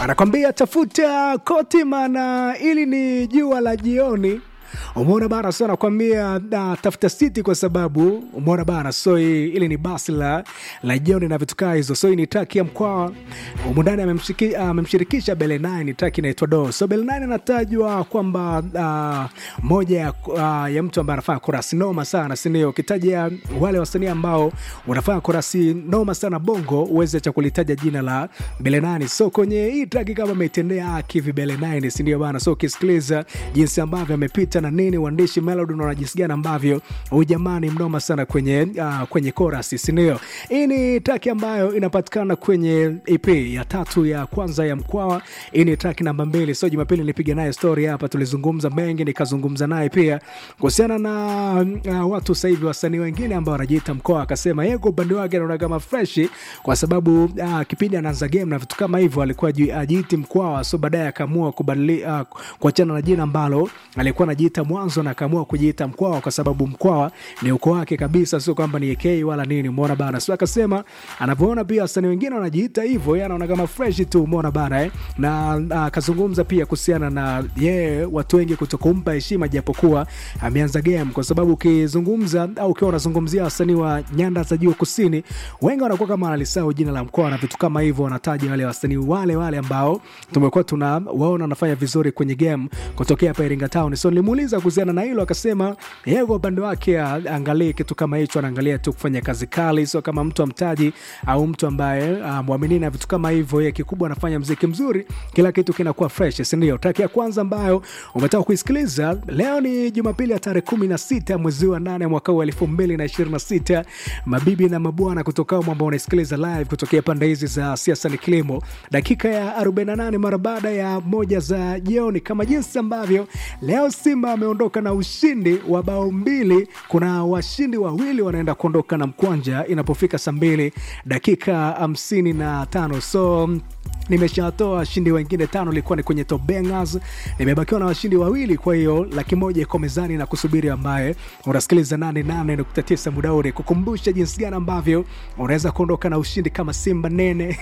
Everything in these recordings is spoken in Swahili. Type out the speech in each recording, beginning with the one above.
anakwambia tafuta koti, maana ili ni jua la jioni. Umeona bana, so anakwambia uh, tafuta siti kwa sababu umeona bana, so hii- ili ni basi la, la jioni na vitu kaa hizo. So hii ni traki ya mkwaa umundani amemshiki- amemshirikisha uh, Bele 9 traki inaitwa Do. So Bele 9 anatajwa kwamba uh, moja ya, uh, ya mtu ambaye anafanya korasi noma sana, sindio? Ukitaja wale wasanii ambao wanafanya korasi noma sana bongo, uweze cha kulitaja jina la Bele 9. So kwenye hii traki kama ametendea haki hivi Bele 9, sindio bana? So ukisikiliza jinsi ambavyo amepita na nini, uandishi melody, unaona jinsi gani ambavyo huyu jamaa ni mnoma sana kwenye uh, kwenye chorus, sindio? Hii ni track ambayo inapatikana kwenye EP ya tatu ya kwanza ya Mkwawa. Hii ni track namba mbili. So Jumapili nilipiga naye story hapa, tulizungumza mengi, nikazungumza naye pia kuhusiana na uh, watu sasa hivi wasanii wengine ambao wanajiita Mkwawa, akasema yeye kwa upande wake anaona kama fresh kwa sababu uh, kipindi anaanza game na vitu kama hivyo alikuwa aji- ajiiti Mkwawa, so baadaye akaamua kubadili uh, kuachana na jina ambalo alikuwa anajiita mwanzo na akaamua kujiita Mkwawa kwa sababu Mkwawa ni ukoo wake kabisa, sio kwamba ni AK wala nini. Umeona bana, so akasema anavyoona pia wasanii wengine wanajiita hivyo, yeye anaona kama fresh tu. Umeona bana eh? na ah, akazungumza pia kuhusiana na yeye watu wengi kutokumpa heshima japokuwa ameanza game, kwa sababu ukizungumza au ukiwa unazungumzia wasanii wa nyanda za juu kusini, wengi wanakuwa kama wanalisahau jina la mkoa na vitu kama hivyo, wanataja wale wasanii wale wale ambao tumekuwa tuna waona wanafanya vizuri kwenye game kutokea hapa Iringa Town. So nilimuuliza kuhusiana na hilo, akasema yeye kwa upande wake ah, angalie kitu kama hicho, anaangalia tu kufanya kazi kali, sio kama mtu amtaji au mtu ambaye ah, mwamini na vitu kama hivyo. Yeye kikubwa anafanya mziki mzuri, kila kitu kinakuwa fresh, si ndio? Track ya kwanza ambayo umetaka kuisikiliza leo ni Jumapili ya tarehe kumi na sita mwezi wa nane mwaka huu elfu mbili na ishirini na sita. Mabibi na mabwana kutoka humo ambao unaisikiliza live kutokea pande hizi za siasa ni kilimo, dakika ya 48 mara baada ya moja za jioni, kama jinsi ambavyo leo Simba ameondoka na ushindi wa bao mbili. Kuna washindi wawili wanaenda kuondoka na mkwanja inapofika saa mbili dakika hamsini na tano so nimeshatoa washindi wengine tano, ilikuwa ni kwenye top bangers. Nimebakiwa na washindi wawili, kwa hiyo laki moja iko mezani na kusubiri, ambaye unasikiliza 88.9 muda ule, kukumbusha jinsi gani ambavyo unaweza kuondoka na ushindi kama Simba nene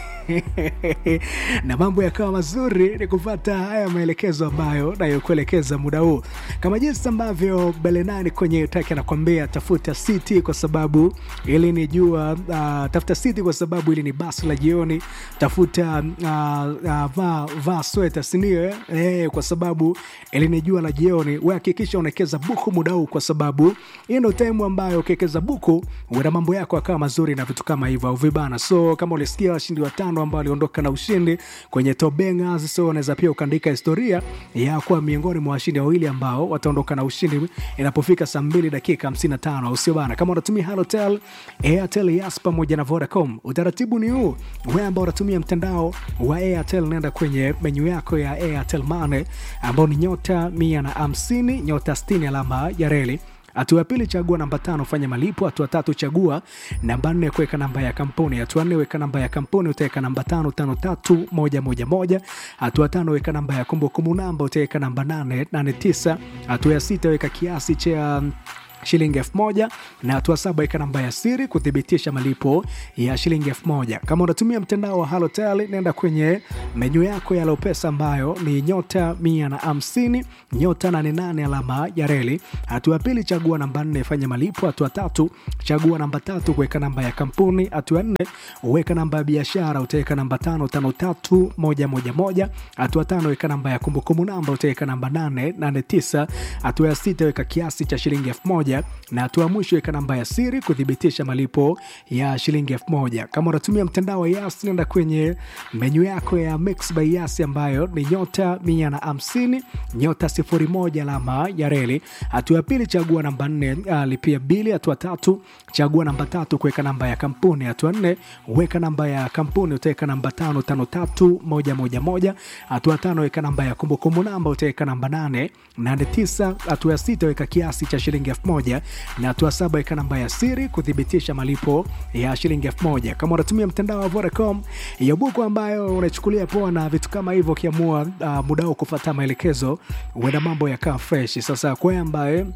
na mambo yakawa mazuri, ni kupata haya maelekezo ambayo nayokuelekeza muda huu, kama jinsi ambavyo Belenani kwenye taki anakwambia tafuta city kwa sababu ili ni jua uh, tafuta city kwa sababu ili ni basi la jioni, tafuta uh, uh, vaa vaa sweta sindio? eh? Eh, kwa sababu ili ni jua la jioni. We hakikisha unawekeza buku muda huu, kwa sababu hii ndo time ambayo ukiwekeza buku uenda mambo yako akawa mazuri na vitu kama hivyo au vibana. So kama ulisikia washindi watano ambao waliondoka na ushindi kwenye top bangers, so unaweza pia ukaandika historia ya kuwa miongoni mwa washindi wawili ambao wataondoka na ushindi inapofika saa mbili dakika 55, au sio bana? Kama unatumia Halotel, Airtel, Yas pamoja na Vodacom, utaratibu ni huu. Wewe ambao unatumia mtandao wa Airtel, nenda kwenye menyu yako ya Airtel Money ambao ni nyota mia na hamsini nyota 60 alama ya reli Hatua ya pili chagua namba tano fanya malipo. Hatua tatu chagua namba nne kuweka namba ya kampuni. Hatua nne weka namba ya kampuni, utaweka namba tano tano tatu moja moja moja. Hatua tano weka namba ya kumbukumbu namba, utaweka namba nane nane tisa. Hatua ya sita weka kiasi cha shilingi elfu moja na hatua saba weka namba ya siri kuthibitisha malipo ya shilingi elfu moja. Kama unatumia mtandao wa Halotel, nenda kwenye menyu yako ya Lopesa ambayo ni nyota mia na hamsini nyota nane nane alama ya reli. Hatua ya pili chagua namba nne fanya malipo. Hatua tatu chagua namba tatu kuweka namba ya kampuni. Hatua ya nne weka namba ya biashara, utaweka namba tano tano tatu moja moja moja. Hatua tano weka namba ya kumbukumbu namba, utaweka namba nane nane tisa. Hatua ya sita weka kiasi cha shilingi elfu moja na hatua ya mwisho weka namba ya siri kuthibitisha malipo ya shilingi elfu moja. Kama unatumia mtandao wa Yas, nenda kwenye menyu yako ya Mix by Yas ambayo ni nyota mia na hamsini nyota sifuri moja alama ya reli. Hatua ya pili chagua namba nne uh, lipia bili. Hatua tatu chagua namba tatu kuweka namba ya kampuni. Hatua nne weka namba ya kampuni, utaweka namba tano tano tatu moja moja moja. Hatua tano weka namba ya kumbukumbu namba, utaweka namba nane nane tisa. Hatua ya sita weka kiasi cha shilingi elfu moja na hatua saba weka namba ya siri kuthibitisha malipo ya shilingi elfu moja. Kama unatumia mtandao wa Vodacom, hiyo buku ambayo unachukulia poa na vitu kama hivyo, ukiamua uh, muda wao kufuata maelekezo, huenda mambo yakaa fresh. Sasa kwa ambaye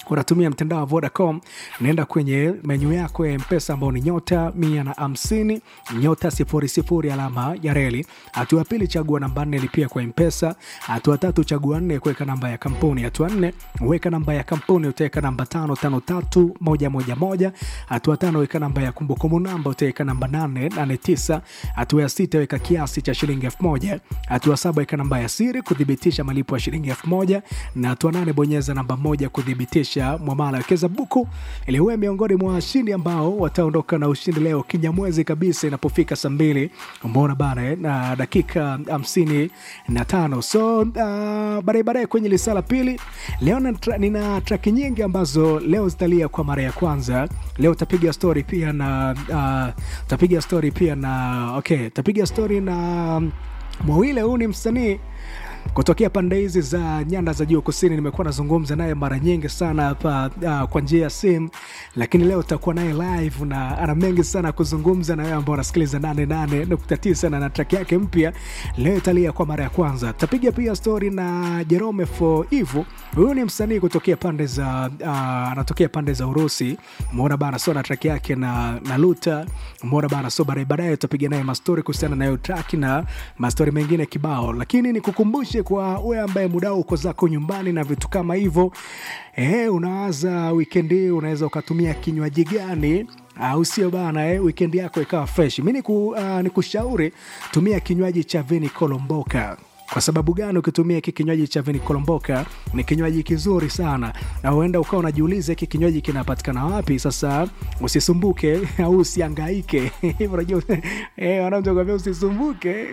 unatumia mtandao wa Vodacom, naenda kwenye menyu yako ya Mpesa ambao ni nyota mia na hamsini nyota sifuri sifuri alama ya reli. Hatua ya pili, chagua namba nne, lipia kwa Mpesa. Hatua tatu, chagua nne, kuweka namba ya kampuni. Hatua nne, weka namba ya kampuni, utaweka namba tano tano tatu moja moja moja. Hatua tano, weka namba ya kumbukumbu namba, utaweka namba nane nane tisa. Hatua ya sita, weka kiasi cha shilingi elfu moja. Hatua saba, weka namba ya siri kuthibitisha malipo ya shilingi elfu moja na hatua nane, bonyeza namba moja kuthibitisha mwamala. Wekeza buku ili uwe miongoni mwa washindi ambao wataondoka na ushindi leo kinyamwezi kabisa inapofika saa mbili umeona bana eh, na dakika hamsini na tano so uh, baadaye baadaye kwenye lisala pili leo na tra, nina traki nyingi ambazo leo zitalia kwa mara ya kwanza leo utapiga story pia na uh, utapiga story pia na okay utapiga story na mwawile huu ni msanii kutokea pande hizi za nyanda za juu kusini. Nimekuwa nazungumza naye mara nyingi sana hapa uh, kwa njia ya simu, lakini leo utakuwa naye live na ana mengi sana kuzungumza na wewe ambao unasikiliza 88.9 na na track yake mpya leo italia kwa mara ya kwanza. Tapiga pia story na Jerome for Ivo. Huyu ni msanii kutokea pande za uh, anatokea pande za Urusi. Umeona bana, so na track yake na na Luta. Umeona bana, so baadaye baadaye tutapiga naye mastori kuhusiana na hiyo track na mastori mengine kibao, lakini nikukumbushe kwa wewe ambaye muda uko zako nyumbani na vitu kama hivyo eh, unawaza wikendi hii unaweza ukatumia kinywaji gani au sio bana eh, weekend yako ikawa fresh. Mi niku, uh, nikushauri tumia kinywaji cha Vini Kolomboka. Kwa sababu gani? Ukitumia hiki kinywaji cha Vini Kolomboka ni kinywaji kizuri sana, na huenda ukawa unajiuliza hiki kinywaji kinapatikana wapi. Sasa usisumbuke au usiangaike unajua eh, wanakwambia usisumbuke,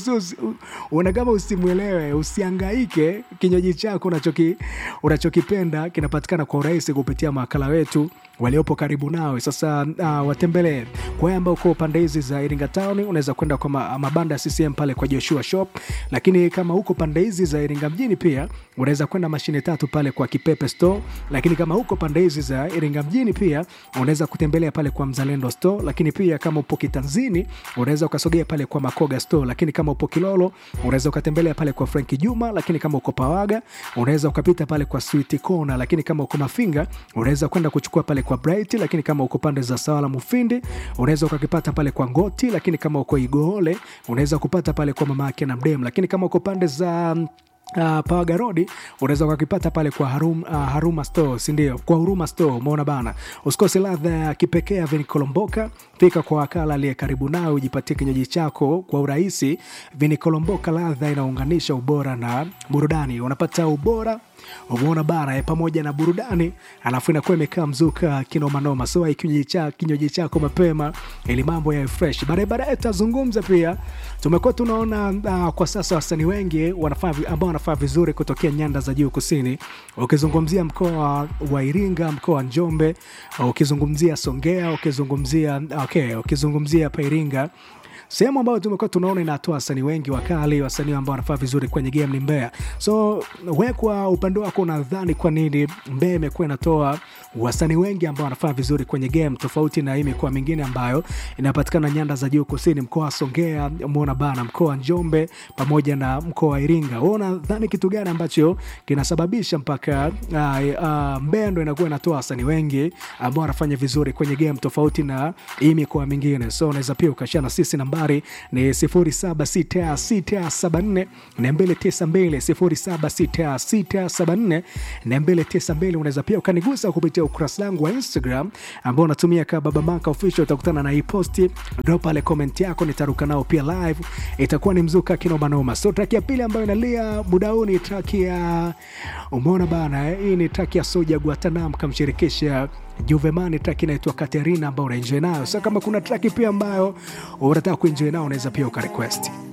una kama usimwelewe, usiangaike. Kinywaji chako unachoki unachokipenda kinapatikana kwa urahisi kupitia mawakala wetu waliopo karibu nawe. Sasa uh, watembelee. Kwa wale ambao uko pande hizi za Iringa Town, unaweza kwenda kwa ma, mabanda ya CCM pale kwa Joshua Shop, lakini kama huko pande hizi za Iringa mjini pia unaweza kwenda mashine tatu pale kwa Kipepe Store, lakini kama huko pande hizi za Iringa mjini pia unaweza kutembelea pale kwa Mzalendo Store, lakini pia kama upo Kitanzini unaweza ukasogea pale kwa Makoga Store, lakini kama upo Kilolo unaweza ukatembelea pale kwa Franki Juma, lakini kama uko Pawaga unaweza ukapita pale kwa Sweet Corner, lakini kama uko Mafinga unaweza kwenda kuchukua pale kwa Bright, lakini kama uko pande za Sawala Mufindi unaweza ukakipata pale kwa Ngoti, lakini kama uko Igoole unaweza kupata pale kwa mama yake na Mdem, lakini kama uko pande za Uh, Pawaga Road unaweza ukakipata pale kwa Harum, uh, Haruma Store, si ndio? Kwa Huruma Store, umeona bana. Usikose ladha ya kipekee ya Vini Kolomboka. Fika kwa wakala aliye karibu nawe ujipatie kinywaji chako kwa urahisi. Vini Kolomboka, ladha inaunganisha ubora na burudani. Unapata ubora umeona bana eh, pamoja na burudani, alafu inakuwa imekaa mzuka kinomanoma. So ai kinywaji cha kinywaji chako mapema ili mambo yawe fresh. Baadaye baadaye tutazungumza pia, tumekuwa tunaona uh, kwa sasa wasanii wengi wanafaa ambao wanafaa vizuri kutokea nyanda za juu kusini, ukizungumzia mkoa wa Iringa, mkoa wa Njombe, ukizungumzia Songea, ukizungumzia okay, ukizungumzia hapa Iringa sehemu ambayo tumekuwa tunaona inatoa wasanii wengi wakali, wasanii ambao wanafaa vizuri kwenye game ni Mbeya. So we kwa upande wako unadhani kwa nini Mbeya imekuwa inatoa wasanii wengi ambao wanafaa vizuri kwenye game tofauti na hii mikoa mingine ambayo inapatikana nyanda za juu kusini, mkoa wa Songea, umeona bana, mkoa wa Njombe pamoja na mkoa wa Iringa. Wewe unadhani kitu gani ambacho kinasababisha mpaka uh, uh, Mbeya ndo inakuwa inatoa wasanii wengi ambao wanafanya vizuri kwenye game tofauti na hii mikoa mingine? So unaweza pia ukashana na sisi namba nambari ni 076674 292 076674 unaweza pia ukanigusa kupitia ukurasa wangu wa Instagram ambao unatumia kama Baba Manka Official. Utakutana na hii posti, drop pale comment yako, nitaruka nao pia live, itakuwa ni mzuka kinoma noma. So track ya pili ambayo inalia muda huu ni track ya umeona bana, hii ni track ya Soja Guatanam kamshirikisha Juvemani, track inaitwa Katerina ambayo unaenjoy nayo. Sasa kama kuna track pia ambayo unataka kuenjoy nayo, unaweza pia ukarequest.